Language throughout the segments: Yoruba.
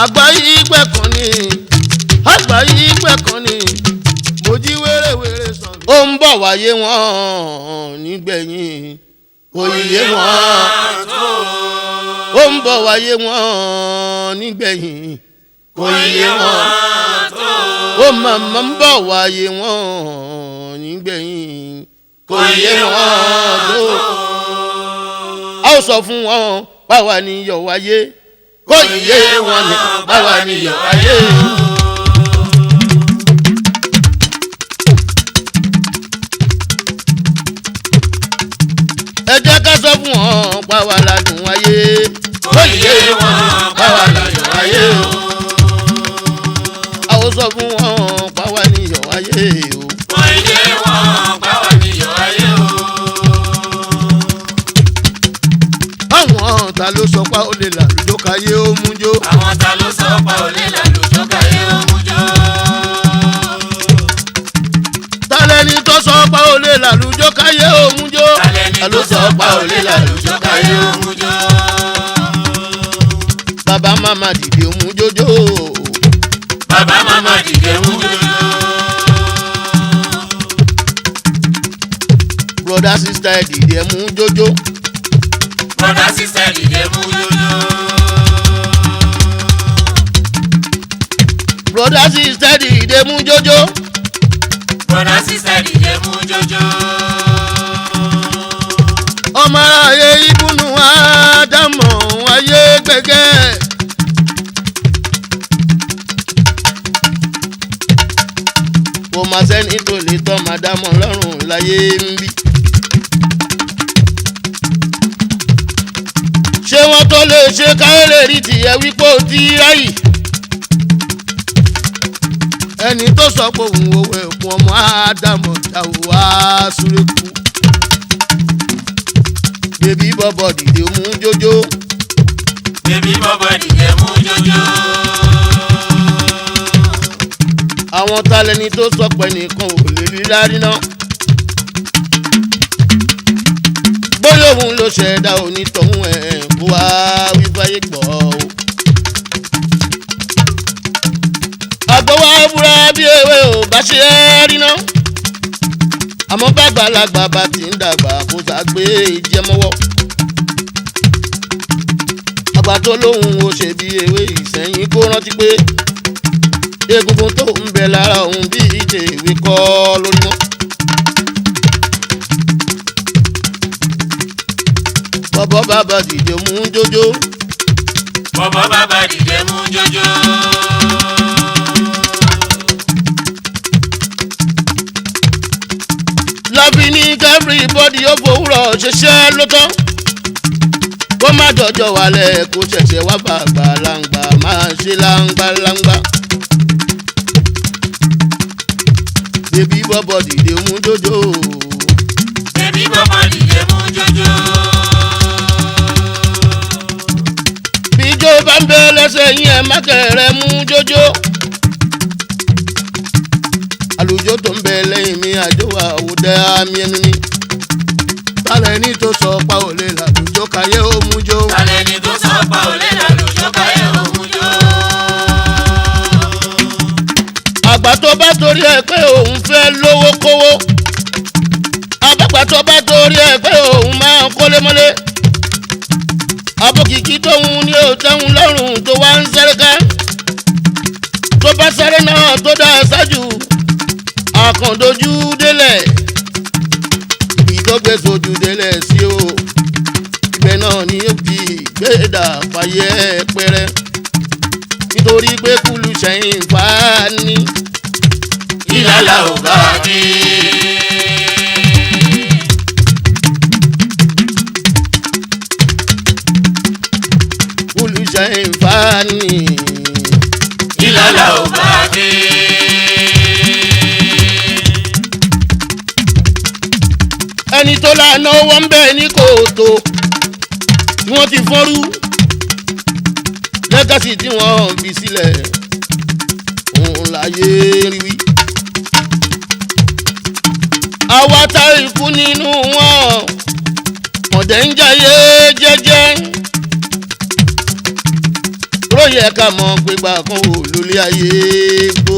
àgbà yìí gbẹ̀kan ni àgbà yìí gbẹ̀kan ni mo jí wérewère sàn. ó ń bọ̀ wáyé wọn nígbẹ̀yìn kò yé wọn ó ń bọ̀ wáyé wọn nígbẹ̀yìn kò yé wọn ó màmá ń bọ̀ wáyé wọn nígbẹ̀yìn kò yé wọn tó. a ó sọ fún wọn báwa ni yọ̀ wáyé kò yé wọn ni báwa ni yọ̀ wáyé. ẹ jẹ́ ká sọ fún wọn báwa la dùn wáyé kò yé wọn báwa la yọ̀ wáyé o. a ó sọ fún wọn báwa ni yọ̀ wáyé o. àwọn ta ló sọ pa ó lè là lójó káyé ó mú jó. Àwọn ta ló sọ pa òlé lálùjọ káyé òmùjọ. ta lẹni tó sọ pa ó lè là lójó káyé ó mú jó. Tàlẹ́ni tó sọ pa òlé lálùjọ káyé òmùjọ. bàbá màmá dìde mú jójó. Bàbá màmá dìde mú jòjò. broda sista ẹ dìde mú jójó. Bọ́dá sísẹ́ dìde mú jòjò. broda sista ẹ dìde mú jójó. Bọ́dá sísẹ́ dìde mú jòjò. ọmọ ayé ibùnú ádámọ̀ ayé gbẹ̀gẹ́. kò má sẹ́ni tó lè tọ́ màdámọ̀ lọ́rùn láyé ń bí. ṣé wọ́n tó lè ṣe káyọ̀lẹ̀ rí tìyẹ̀ wípé ó ti ráyì. ẹni tó sọ pé òun òwe òkun ọmọ ádámọ̀ jáwó wá súré kú bébí bọ́bọ̀ dìde mú jójó Bébí bọ́bọ̀ dìde mú jòjò. àwọn talẹ́ni tó sọ pé nìkan ò lè rí lárí náà. bóyá òun ló ṣẹ̀dá onítọ̀hún ẹ̀ kó wá wí fáyé gbọ́ o. àgbọ̀wá búra bí ewé ò bá ṣe é rí náà. àmọ́ bàgbàlagbà bá ti ń dàgbà kó sàgbé ìjẹmọ́wọ́. àgbà tó lóhùn ó ṣe bí ewé ìsẹ̀yìn kó rántí pé egungun tó ń bẹ lára òun bí ìdè ìwé kọ́ lórí wọn. bọ́bọ́ bàbá dìde mú jójó Bọ́bọ̀ bàbá dìde mú jòjò. lọ́bí ní everybody ó fòwúrọ̀ ṣiṣẹ́ ló tán kó má dọjọ́ wálẹ̀ kó ṣẹ̀ṣẹ̀ wá bàgbà láǹgbà máa ṣe láǹgbà láǹgbà. bébí bọ́bọ́ dìde mú jójó Bébí bọ́bọ̀ dìde mú jòjò. bíjó bá ń bẹ lẹ́sẹ̀ yín ẹ̀ má kẹ̀rẹ̀ mú jójó. àlùjọ tó ń bẹ lẹ́yìn mi àjọ àwòdẹ àmì ẹnu ni. tálẹ̀ ní tó sọ pa ò lè làlùjọ káyé ó mú jó. Tàlẹ́ni tó sọ pa òlé lálùjọ káyé òmùjọ. àgbà tó bá torí ẹ pé òun fẹ́ lówó kówó. àbàgbà tó bá torí ẹ pé òun máa ń kólé mọ́lé. abókìkí tóun ní òtẹ́hun lọ́rùn tó wá ń sáré ká. tó bá sáré náà tó dá ṣáájú àkàndójú délẹ̀. ìdọ́gbẹ́ sojú délẹ̀ sí o. ibẹ̀ náà ni ó fi gbẹ́dà fàyẹ́ pẹ́rẹ́ nítorí pé kúlù sẹ́yìn fà á ní. Ìlàlà ò bá dé. kúlù sẹ́yìn fà á ní. Ìlàlà ò bá dé. ẹni tó lànà owó ń bẹ̀ ní kòtò tí wọ́n ti fọ́nrú lẹ́gàsì tí wọ́n fi sílẹ̀ òun láyé rí wí. àwa tá ikú nínú wọn ọ̀dẹ̀ ń jayé jẹ́jẹ́ yẹ ká mọ̀ pé gbà kan ò lólé ayé gbó.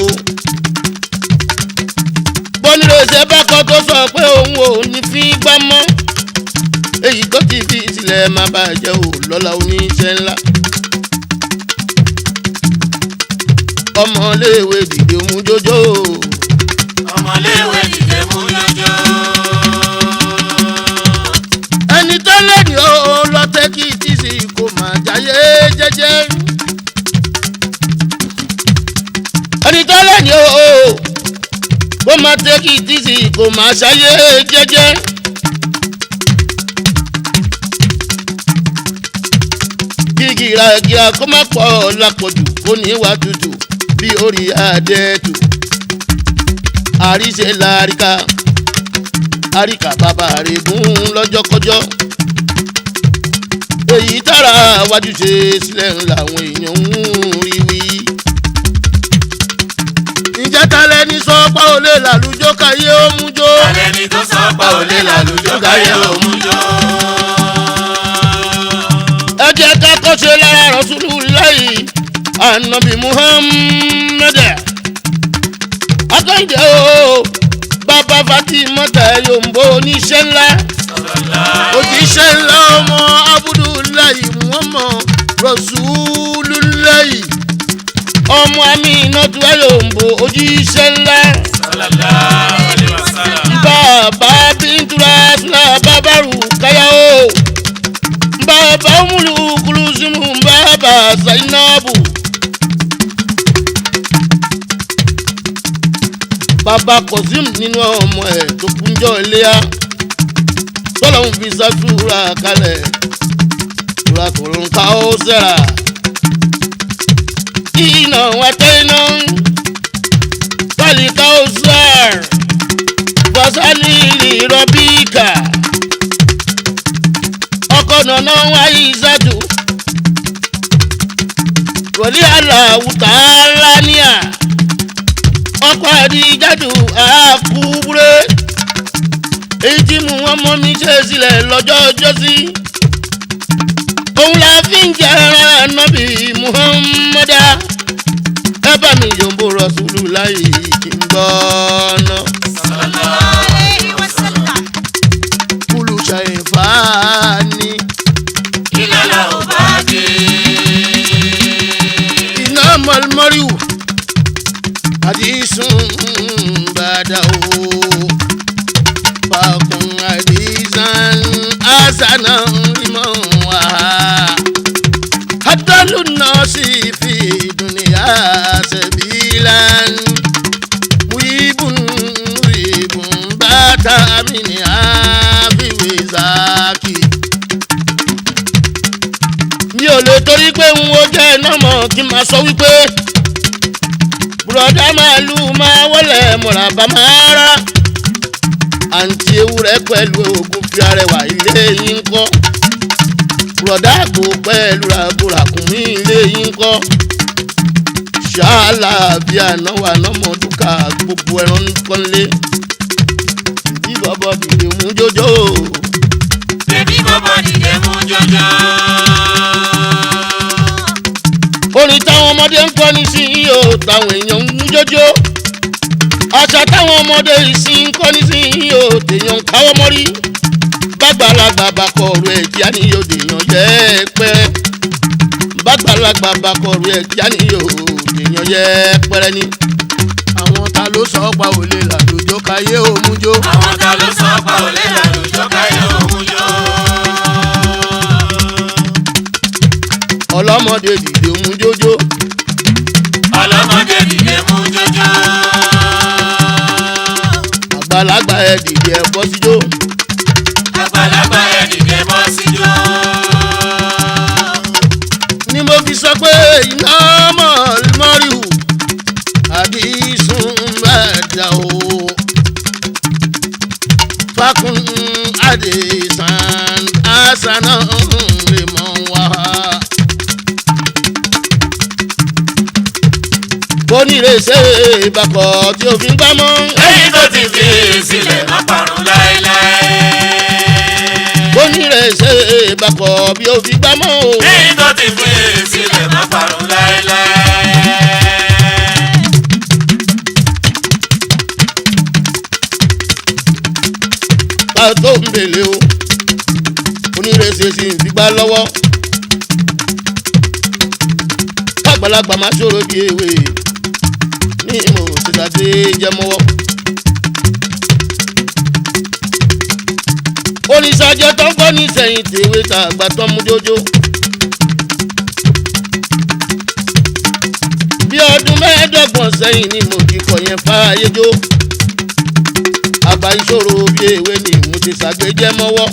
bọ́nìrèsè bá kọ́ tó sọ pé òun ò ní fi gbá mọ́ èyí tó ti fi sílẹ̀ má bàjẹ́ ò lọ́la oníṣẹ́ ńlá. ọmọléèwé dìde mú jójó ọmọléwé dìde mú jọjọ. ẹni tó lẹ́yìn ó lọ́tẹ́ kí tíṣì kò má jáyé jẹ́jẹ́. ẹni tó lẹ́yìn ó kó má tẹ́ kí tíṣì kò má ṣáyé jẹ́jẹ́. gígìrà gíga kó má pọ̀ lápọ̀jù kó ní wà tútù bí orí adẹ́tù. àríṣe làríkà àríkà bàbá rẹ̀ gún lọ́jọ́kọjọ́. èyí tára wájú ṣe sílẹ̀ làwọn èèyàn ń rí wí. ǹjẹ́ ta lẹni sọ pa ò lè làlùjọ káyé ó mú jó. alẹ́ ni tó sọ pa òlé làlùjọ káyé òun jọ. ẹ jẹ́ ká kọ́ṣe lára rọ̀ṣúlù láyì ànábì muhammed. akọ́ǹjẹ́ o bàbá fatimata yombo oníṣẹ́ ńlá òjíṣẹ́ ńlá ọmọ abudulayi muhammad rọ̀ṣúlùláyì ọmọ aminatu yombo òjíṣẹ́ ńlá sallallahu alaihi wasallam. bàbá bíntura fúlà bàbáru káyàwó bàbá múlu kulusimu bàbá zainabu. bàbá kọ̀sím nínú ọmọ ẹ̀ tó kúnjọ́ iléyà tọ́lọ́hún fi sàtúrà kalẹ̀ tura tòun ká ó sẹ́ra. iná wa tẹ́ iná pálí ká ó sẹ́r fasali rọ́bíkà ọkọ̀ nànà wáyé ìsàdù wòlí aláwùtà lánìá ọkọ̀ àdìjáde àkúbúrẹ́ èyí tí mú wọn mọ́ mi ṣe sílẹ̀ lọ́jọ́ ọjọ́sí òun la fi ń jẹ́ ànábì muhammadu ẹ bá mi yòǹbó rọ̀ṣùlù láyé kí n gbọ́ ọ́nà. عليه وسلم kúlù ṣàìfàání kí lọ́la ò bá dé. iná mọ̀lmọ́ríwù àdìsún bàdà o fàkùn àdìsán àṣànà ìmọ̀ wá. hadalu nọ́ọ̀sì fi dùnìyà sẹ̀bílán wíbùn wíbùn bàtà mi ní àbíwé zaki mi ò lè torí pé n wo jẹ́ iná mọ̀ kí n máa sọ wípé bùrọ̀dá màálù máa wọlé mọ̀ràbà máa rà àǹtí ewúrẹ́ pẹ̀lú oògùn fi arẹwà ilé yín kọ́ bùrọ̀dá àgbò pẹ̀lú ràgùràkùnmí ilé yín kọ́ ṣáàlà bí ànáwó ànámọ̀dúkà gbogbo ẹran kọ́lé bí bọ́bọ́ dìde mú jójó bébí bọ́bọ́ dìde mú jọjọ. orin táwọn ọmọdé ń kọ́ ní sí i o táwọn èèyàn ń mú jójó àṣà táwọn ọmọdé ìsìn ń kọ́ ní sí i o tèèyàn ń káwọ́ mọ́rí bàgbàlagbà bá kọ ọ̀rọ̀ ẹ̀ kíá ni yóò dèèyàn yẹ ẹ pẹ́ bàgbàlagbà bá kọ ọ̀rọ̀ ẹ̀ kíá ni yóò dèèyàn yẹ ẹ pẹ́rẹ́ ni. àwọn ta ló sọ pa òlé làlójó káyé òmùjó. àwọn ta ló sọ pa òlé làlùjọ káyé òun jọ. ọlọ́mọdé dìde òmùjójó ọlọ́mọdé dìde mú jọjọ. àgbàlagbà ẹ̀ dìde ẹ̀ bọ́ síjó. àgbàlagbà ẹ̀ dìde bọ́ síjó. ni mo fi sọ pé iná mọ̀lmọ́rìhù àdìsún bàdà o. fakun àdìsán àṣànà lè mọ̀ wá. bonírèsè ìbàkọ̀ tí o fi ń gbámọ́. lẹ́yìn tó ti fi sílẹ̀ má parun láéláé. bonírèsè ìbàkọ̀ bí o fi gbámọ́ o. lẹ́yìn tó ti fi sílẹ̀ má parun láéláé. àgbàlagbà máa ṣòro bí ewé ní mo ti sàdé jẹmọ́wọ́. oníṣàjọ tó ń kọ́ ní sẹ́yìn tèwé ta àgbà tó ń mú jójó. bí ọdún mẹ́ẹ̀ẹ́dọ́gbọ̀n sẹ́yìn ni mo ti kọ̀ yẹn fáyé jó. àgbà ìṣòro bí ewé ni mo ti ṣàgbéjẹ́ mọ́wọ́.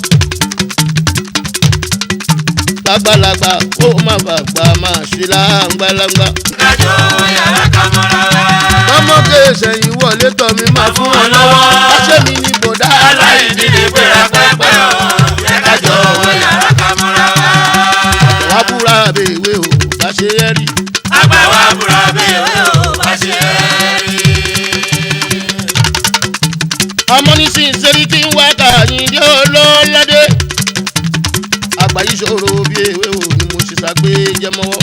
lágbàlagbà ó má bàgbà máa ṣe láǹgbàlagbà. kájọ yàrá ká mọ́ra wa. tọmọdé sẹ́yìn wọlé tọ̀ mi máa fún wọn lọ́wọ́. ọṣẹ́ mi ni bọ̀dá aláìní lè gbéra pẹ́pẹ́ o. yẹ kájọ yàrá ká mọ́ra wa. wá búra bèèwé o bá ṣe é rí. àgbà wa búra bèèrè o bá ṣe rí. ọmọ ní sí ìṣerí tí ń wá kàyìn dé olóládé. àgbà yìí ṣòro bí ewé o ni mo ṣe ṣàgbé jẹmọ́wọ́.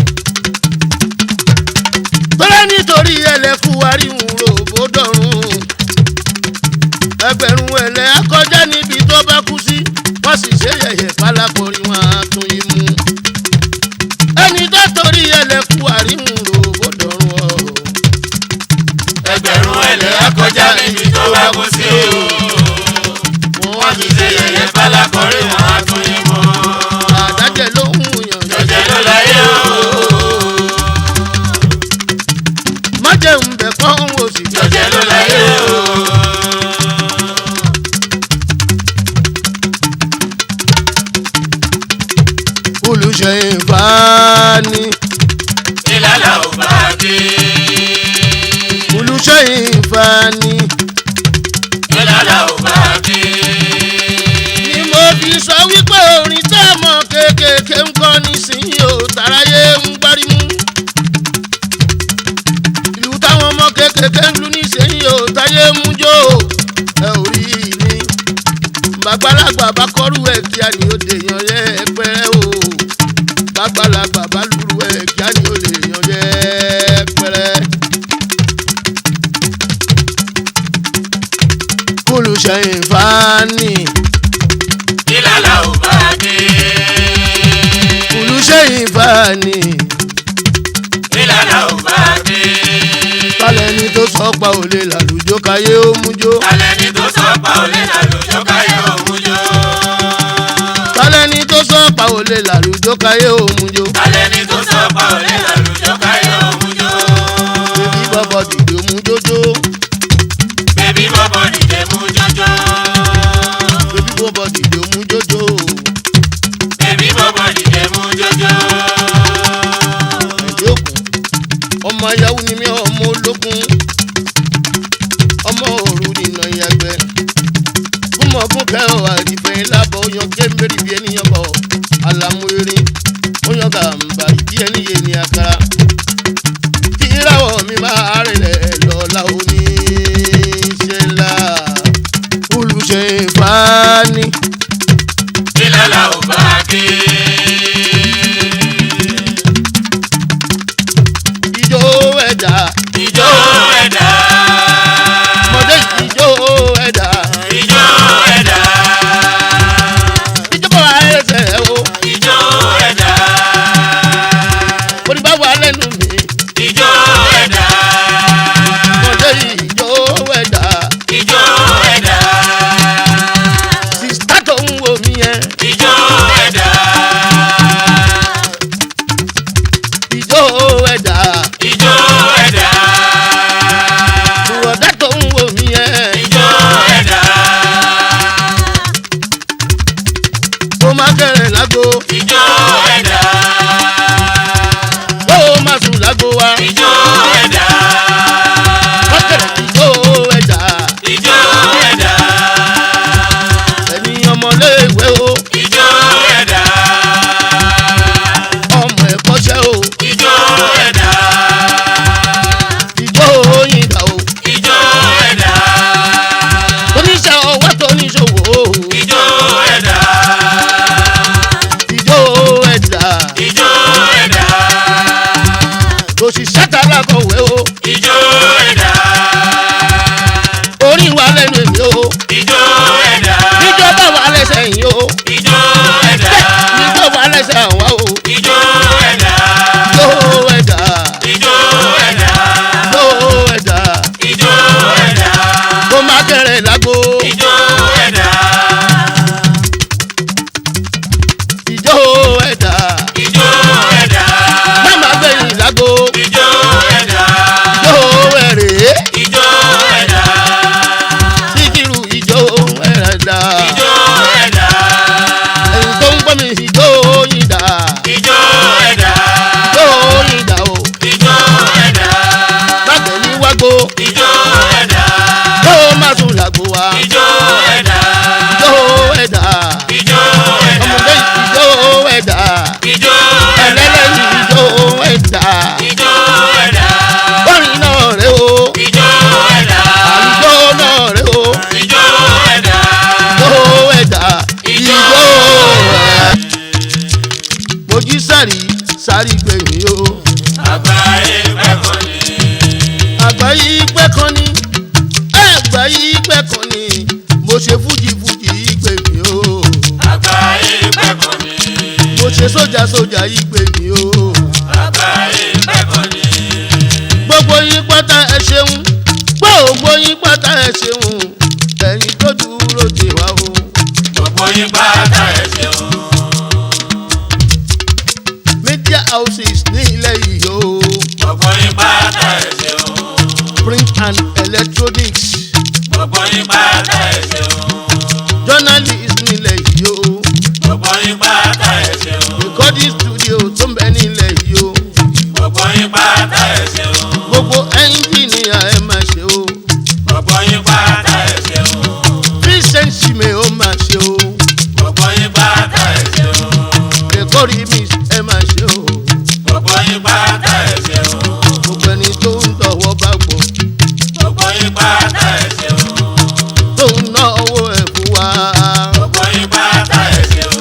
tọ́lá nítorí ẹlẹ́fù àríwùn ròbó dọ̀rùn. ẹgbẹ̀rún ẹlẹ́ akọjá níbi tó bá kú sí wọ́n sì ṣe yẹ̀yẹ̀ pálákọ̀rí wọn á tún yín mú. ẹni tó torí ẹlẹ́fù àríwùn ròbó dọ̀rùn ọ̀. ẹgbẹ̀rún ẹlẹ́ akọjá níbi tó bá kú sí o. wọ́n ti ṣe yẹ̀yẹ́ fálákọ̀rí wọn á tún yín mọ́. àdájẹ́ ló ń yàn jọjẹ ló láyé o. má jẹun bẹ̀ kọ́ ń wò sí jọjẹ ló láyé o. olùṣe ìfani ìlàlà ò bá dé. olùṣe ìfani ìlàlà ò bá dé. ni mo fi sọ wípé orin tá a mọ kéékèèké ń kọ́ nísìnyí o tàráyé ń gbárímú ìlú táwọn ọmọ kéékèèké ń lu nísìnyí o táyé mú jó ẹ ò rí ni bàgbàlagbà bá kọ́rù ẹ̀ kíá ni ó dè yan yẹ pẹ́rẹ́ o bàgbàlagbà bá lùrù ẹ̀ kíá ni ó lè yan yẹ pẹ́rẹ́. olùṣèyìn fani ìlàlà ò bá dé. olùṣèyìn fani ìlàlà ò bá dé. kálẹ̀ ni tó sọ pa òlé làlùjọ káyé ó mú jó alẹ́ ni tó sọ pa òlé làlùjọ káyé òun jọ. kálẹ̀ ni tó sọ pa òlé làlùjọ káyé ó mú jó alẹ́ ni tó sọ pa òlé làlùjọ káyé òun jọ. bébí bọ́bọ̀ dìde mú jójó bébí bọ́bọ̀ dìde mú jọjọ. bébí bọ́bọ̀ dìde mú jójó bébí bọ́bọ̀ dìde mú jọjọ. ẹ̀jẹ̀ òkun ọmọ ayáwó ni mí ọmọ ológun ọmọ òru nìna ìyàgbẹ́ fúnmọ̀ fún kẹ́họ̀ àdìfẹ́ lábọ̀ oyan kémbèrè bí ẹnìyàn bọ̀ àlàmú erin oyan gàmbà bí ẹni yé ni àkàrà kí ìràwọ̀ mi máa rìnlẹ̀ lọ́la òní ṣe là olùṣe ìfani ìlàlà ò bá dé. ìjó ẹ̀dá ìjọ ẹ̀dá. mọ̀dé ìjó ẹ̀dá ìjọ ẹ̀dá. ìjọba ẹsẹ̀ o ìjọ ẹ̀dá. oníbà wà lẹ́nu mi ìjọ ẹ̀dá. mọ̀dé ìjó ẹ̀dá ìjọ ẹ̀dá. sista tó ń wo mi yẹn ìjọ ẹ̀dá. ìjó ẹ̀dá ìjọ ẹ̀dá. bùrọ̀dá tó ń wo mi yẹn ìjọ ẹ̀dá. ó má kẹrẹ̀ lágbo ìjọ ẹ̀dá. ó má sùn lágbo wa ìjọ ẹ̀dá. wọ́n kẹrẹ̀ ìjó ẹ̀dá ìjọ ẹ̀dá. ẹni ọmọléèwé o ìjọ ẹ̀dá. ọmọ ẹ̀kọ́ṣẹ́ o ìjọ ẹ̀dá. ìjó òyìnbá o ìjọ ẹ̀dá. oníṣẹ́ ọwọ́ tó níṣòwò o ìjọ ẹ̀dá. ìjó ẹ̀dá ìjọ ẹ̀dá. òṣìṣẹ́ tààrà kọ̀wé o ìjọ ẹ̀dá. orí wa lẹ́nu èmi o ìjọ ẹ̀dá. níjọba wa lẹ́sẹ̀ yìí o ìjọ ẹ̀dá. níjọba lẹ́sẹ̀ àwa o ìjọ ẹ̀dá. ìjó ẹ̀dá sáré gbẹ̀yìn o. àgbáyé pẹ́kọ̀ ni. àgbáyé pẹ́ kan ní àgbáyé pẹ́ kan ní mo ṣe fújì fújì gbẹ̀yìn o. àgbáyé pẹ́kọ̀ ni. mo ṣe sójà sójà gbẹ̀yìn o. àgbáyé pẹ́kọ̀ ni. gbogbo yín pátá ẹ ṣeun gbogbo yín pátá ẹ ṣeun ẹ̀yin tó dúró dè wá o. gbogbo yín pátá ẹ ṣeun. media houses ní ilẹ̀ yìí o. gbogbo yín pátá ẹ ṣeun. print and electronics gbogbo yín pátá ẹ ṣeun. journalist nílẹ̀ yìí o. gbogbo yín pátá ẹ ṣeun. recording studio tó ń bẹ nílẹ̀ yìí o. gbogbo yín pátá ẹ ṣeun. gbogbo engineer ẹ máa ṣe o. gbogbo yín pátá ẹ ṣeun. vincent sime ó máa ṣe o. gbogbo yín pátá ẹ ṣeun. record mix ẹ máa ṣe o. gbogbo yín pátá ẹ ṣeun. gbogbo ẹni tó ń tọwọ́ bá gbọ́ gbogbo yín pátá ẹ ṣeun. tó ń ná owó ẹ̀ fún wa. gbogbo yín pátá ẹ ṣeun.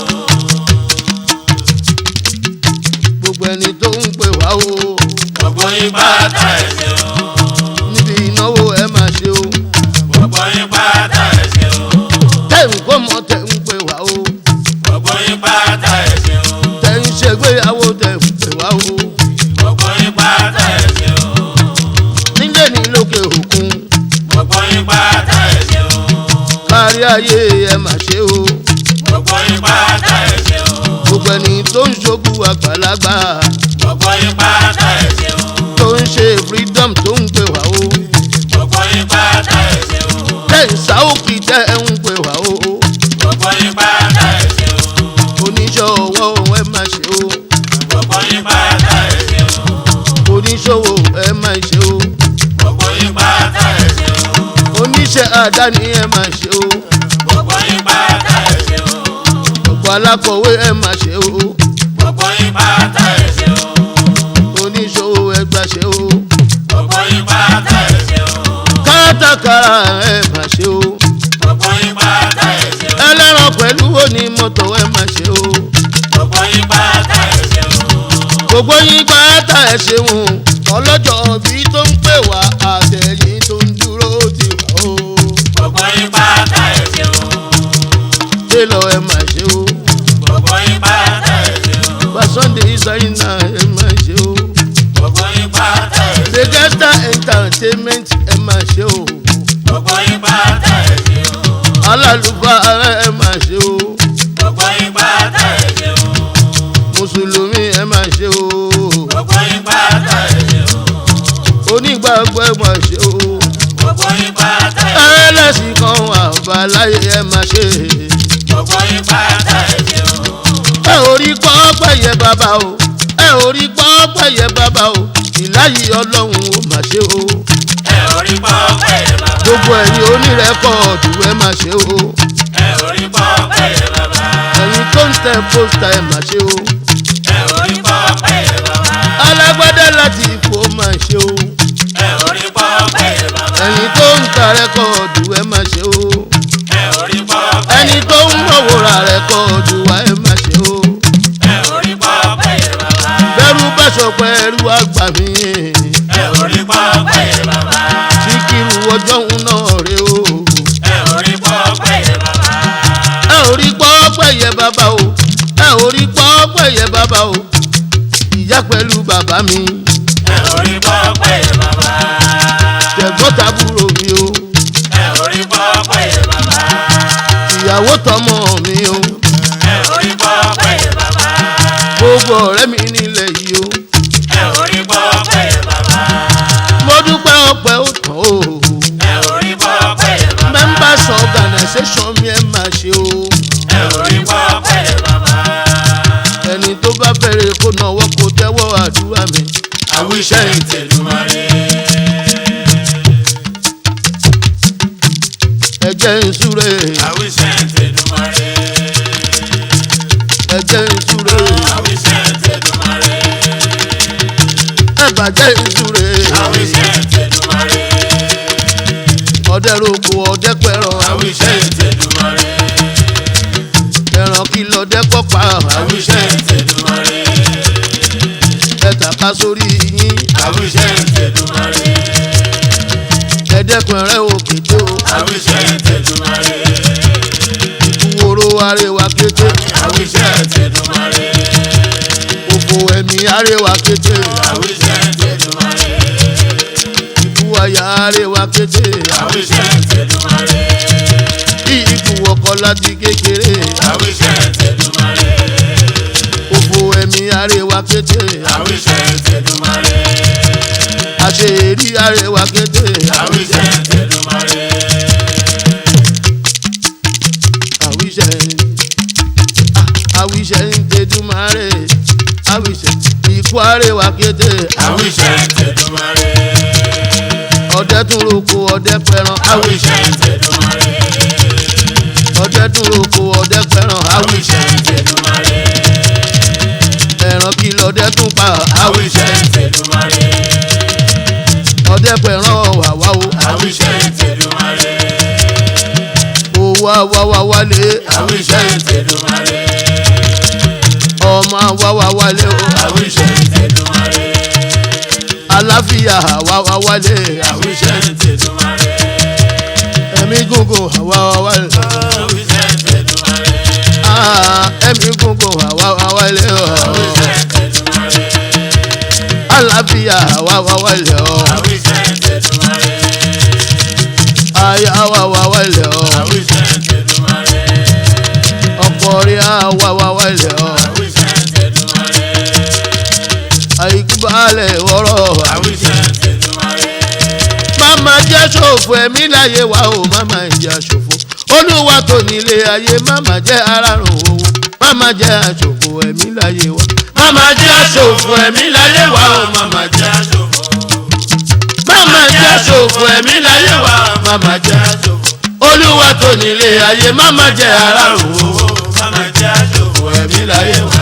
gbogbo ẹni tó ń pè wá o. gbogbo yín pátá ẹ ṣeun. níbi ìnáwó ẹ máa ṣe o. gbogbo yín pátá ẹ ṣeun. tẹ̀ ń kó mọ́ tẹ̀ ń pè wá o. gbogbo yín pátá ẹ ṣeun. tẹ̀ ń ṣègbéyàwó tẹ̀ ń pè wá o. gbogbo yín pátá ẹ ṣeun. nílé ní lókè òkun gbogbo yín pátá ẹ ṣeun. kárí ayé ẹ máa ṣe o. gbogbo yín pátá ẹ ṣeun. gbogbo ẹni tó ń ṣogbu àgbàlagbà gbogbo yín pátá ẹ ṣeun. tó ń ṣe freedom tó ń pè wá o. gbogbo yín pátá ẹ ṣeun. tẹ̀ ń sáwókì tẹ̀ ń pè wá o. gbogbo yín pátá ẹ ṣeun. oníṣòwò ẹ máa ṣe o. gbogbo yín pátá ẹ ṣeun. oníṣòwò ẹ máa ṣe o. gbogbo yín pátá ẹ ṣeun. oníṣẹ́ àdáni ẹ máa ṣe o. gbogbo yín pátá ẹ ṣeun. gbogbo alákọ̀wé ẹ máa ṣe o. gbogbo yín pátá ẹ ṣeun. oníṣòwò ẹ gbà ṣe o. gbogbo yín pátá ẹ ṣeun. kátàkárà ẹ máa ṣe o. gbogbo yín pátá ẹ ṣeun. ẹlẹ́ran pẹ̀lú onímọ́tò ẹ máa ṣe o. gbogbo yín pátá ẹ ṣeun. gbogbo yín pátá ẹ ṣeun ọlọ́jọ́ bí tó ń pè wá àtẹ̀yìn tó ń dúró ti wá o. gbogbo yín pátá ẹ ṣeun. télọ̀ ẹ máa ṣe o. gbogbo yín pátá ẹ ṣeun. bá sunday ṣáínà ẹ máa ṣe o. gbogbo yín pátá ẹ ṣeun. degesta entertainment ẹ máa ṣe o. gbogbo yín pátá ẹ ṣeun. alálùfáà ẹ máa ṣe o. gbogbo yín pátá ẹ ṣeun. mùsùlùmí ẹ máa ṣe o. gbogbo yín pátá ẹ ṣeun. onígbàgbọ́ ẹ máa ṣe o. gbogbo yín pátá ẹ ṣeun. ẹlẹ́sìn kan wà báláyé ẹ máa ṣe. gbogbo yín pátá ẹ ṣeun. ẹ ò rí pọ́ pẹ̀yẹ bàbá o. ẹ ò rí pọ́ pẹ̀yẹ bàbá o. ìláyé ọlọ́run ó máa ṣe o. ẹ ò rí pọ́ pẹ́ bàbá. gbogbo ẹ̀yin onírẹ́kọ̀ọ̀dù ẹ máa ṣe o. ẹ ò rí pọ́ pẹ́ bàbá. ẹ̀yin tó ń tẹ pósítà ẹ máa ṣe o. ẹ ò rí pọ́ pẹ́ bàbá. alágbádá láti ipò máa ṣe o. ẹ ò rí pọ́ pẹ́ bàbá. ẹ̀yin tó ń ta rẹ́kọ̀ọ̀dù ẹ máa ṣe o. ẹ ò rí pọ́ pẹ́ ẹni tó ń mọ̀wòrà rẹ́kọ̀ọ̀dù wa ẹ máa ṣe o. ẹ ò rí pọ́ pẹ́ bàbá. bẹ́rù bá sọ pé ẹrú àgbà mi. ẹ ò rí pọ́ pẹ́ bàbá. síkírù ọjọ́ ń náà rè o. ẹ ò rí pọ́ pẹ́ bàbá. ẹ ò rí pọ́ pẹ̀yẹ bàbá o. ẹ ò rí pọ́ pẹ̀yẹ bàbá o. ìyá pẹ̀lú bàbá mi. ẹ ò rí pọ́ pẹ́ bàbá. tẹ̀gbọ́n tàbúrò mi o. ẹ ò rí pọ́ pẹ́ bàbá. ìyàwó tọmọ mi o. ẹ ò rí pọ́ pẹ́ bàbá. gbogbo ọ̀rẹ́ mi nílẹ̀ yìí o. ẹ ò rí pọ́ pẹ́ bàbá. mo dúpẹ́ ọpẹ́ ó tán o. ẹ ò rí pọ́ pẹ́ bàbá. members organisation mi ẹ máa ṣe o. ẹ ò rí pọ́ pẹ́ bàbá. ẹni tó bá fẹ́rẹ̀ kó náwó kó tẹ́wọ́ àdúrà mi. àwíṣẹ́ ìtẹ̀lùmọ́rẹ́. ẹ jẹ́ ń súre àwíṣẹ́ ìtẹ̀lùmọ́rẹ́. ẹ jẹ́ ń súre àwíṣẹ́ ìtẹ̀lùmọ́rẹ́. ẹ bàjẹ́ ń súre. àwíṣẹ́ ìtẹ̀lùmọ́rẹ́. ọdẹ roko ọdẹ pẹ̀rọ àwíṣẹ́ ìtẹ̀lùmọ́rẹ́. ẹran kìlọ̀ ọdẹ kọ́pa àwíṣẹ́ ìtẹ̀lùmọ́rẹ́. ká sórí yín àwíṣẹ́ ìtẹ̀dùmarè. ẹ̀ẹ́dẹ́kun rẹ̀ òkété o àwíṣẹ́ ìtẹ̀dùmarè. ikú oró arẹwà kété àwíṣẹ́ ìtẹ̀dùmarè. òfò ẹ̀mí arẹwà kété àwíṣẹ́ ìtẹ̀dùmarè. ikú àyà arẹwà kété àwíṣẹ́ ìtẹ̀dùmarè. bí ikú ọkọ láti kékeré àwíṣẹ́ ìtẹ̀dùmarè. òfò ẹ̀mí arẹwà kété àwíṣẹ́ ìtẹ̀dùmarè. àṣeyẹrí arẹwà kété àwíṣẹ́ ìtẹ̀dùmarè. àwíṣẹ àwíṣẹ ń tẹdúmárè àwíṣẹ ikú arẹwà kété àwíṣẹ́ ìtẹ̀dùmarè. ọdẹ tún roko ọdẹ pẹran àwíṣẹ́ ìtẹ̀dùmarè. ọdẹ tún roko ọdẹ pẹran àwíṣẹ́ ìtẹ̀dùmarè. ẹran kí lọdẹ tún pa àwíṣẹ́ ìtẹ̀dùmarè. ọdẹ pẹran wàwá o àwíṣẹ́ ìtẹ̀dùmarè. owó àwáwá wálé àwíṣẹ́ ìtẹ̀dùmarè. ọmọ àwáwá wálé o àwíṣẹ́ ìtẹ̀dùmarè. àláfíà àwáwá wálé àwíṣẹ́ ìtẹ̀dùmarè. ẹ̀mí gúngùn àwáwá wálé àwíṣẹ́ ìtẹ̀dùmarè. Ah, ẹ̀mí gúngùn àwáwá wálé o àwíṣẹ́ ìtẹ̀dùmarè. àláfíà àwáwá wálé o àwíṣẹ́ ìtẹ̀dùmarè. àyà àwáwá wálé o àwíṣẹ́ ìtẹ̀dùmarè. ọkọ rí àwáwá wálé o àwíṣẹ́ ìtẹ̀dùmarè. àìkú balẹ̀ wọ́rọ̀ àwíṣẹ́ ìtẹ̀dùmarè. máma jẹ́ ṣòfò ẹ̀mí láyé wa o máma ìjà ṣòfò olúwa tó nílé ayé máma jẹ́ arárùn owó máma jẹ́ àṣòfò ẹ̀mí láyé wa máma jẹ́ àṣòfò ẹ̀mí láyé wa o máma jẹ́ àṣòfò. máma jẹ́ àṣòfò ẹ̀mí láyé wa máma jẹ́ àṣòfò. olúwa tó nílé ayé máma jẹ́ arárùn owó Mama jẹ́ àṣòfò ẹ̀mí láyé wá.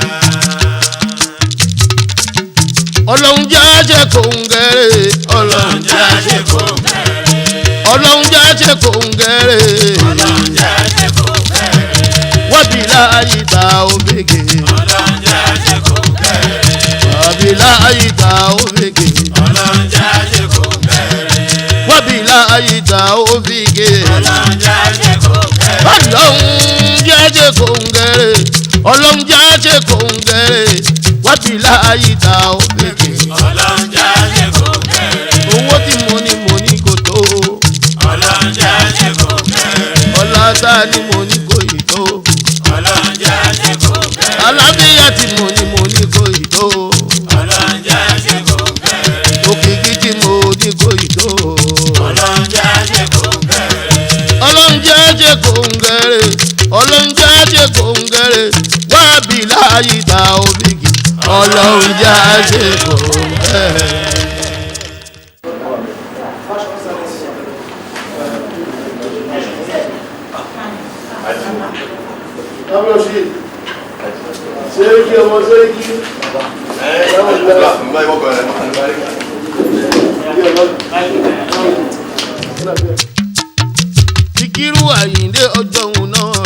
ọlọ́run jẹ́ àṣẹ kò ń gẹ̀rẹ́ ọlọ́run Ọlọ́run jẹ́ àṣekò bẹ̀rẹ̀. ọlọ́run jẹ́ àṣẹ kò ń gẹ̀rẹ́ Ọlọ́run jẹ́ àṣekò bẹ̀rẹ̀. wọ́n bí láàyè ta òbèkè Ọlọ́run jẹ́ àṣekò bẹ̀rẹ̀. wọ́n bí láàyè ta òbèkè. Ọlọ́run jẹ́ àṣekò bẹ̀rẹ̀. wábìlà àyíká òfìgè Ọlọ́run jẹ́ àṣekò bẹ̀rẹ̀. ọlọ́run jẹ́jẹ́ kòǹgẹ̀rẹ̀ ọlọ́run jẹ́jẹ́ kòǹgẹ̀rẹ̀ wábìlà àyíká òfìgè Ọlọ́run jẹ́ àṣekò bẹ̀rẹ̀. owó tí mo ní mo ní kò tó Ọlọ́run jẹ́ àṣekò bẹ̀rẹ̀. ọlá tá a ní mo ní kò yìí tó Ọlọ́run jẹ́ àṣekò bẹ̀rẹ̀. alábíyá tí mo ní mo ní kò yìí tó Ọlọ́run jẹ́ àṣekò bẹ̀rẹ̀. òkìkí tí mo ní kò yìí tó Ọlọ́run jẹ́ àṣekò bẹ̀rẹ̀. ọlọ́run jẹ́jẹ́ kòǹgẹ̀rẹ̀ ọlọ́run jẹ́jẹ́ kòǹgẹ̀rẹ̀ wábìlà àyíká òfìgè ọlọ́run jẹ́jẹ́ kòǹgẹ̀rẹ̀. Abúlọ̀ṣe, Sẹ́ríkì ọmọ Sẹ́ríkì, Síkírù Àyìndé ọjọ́ òun náà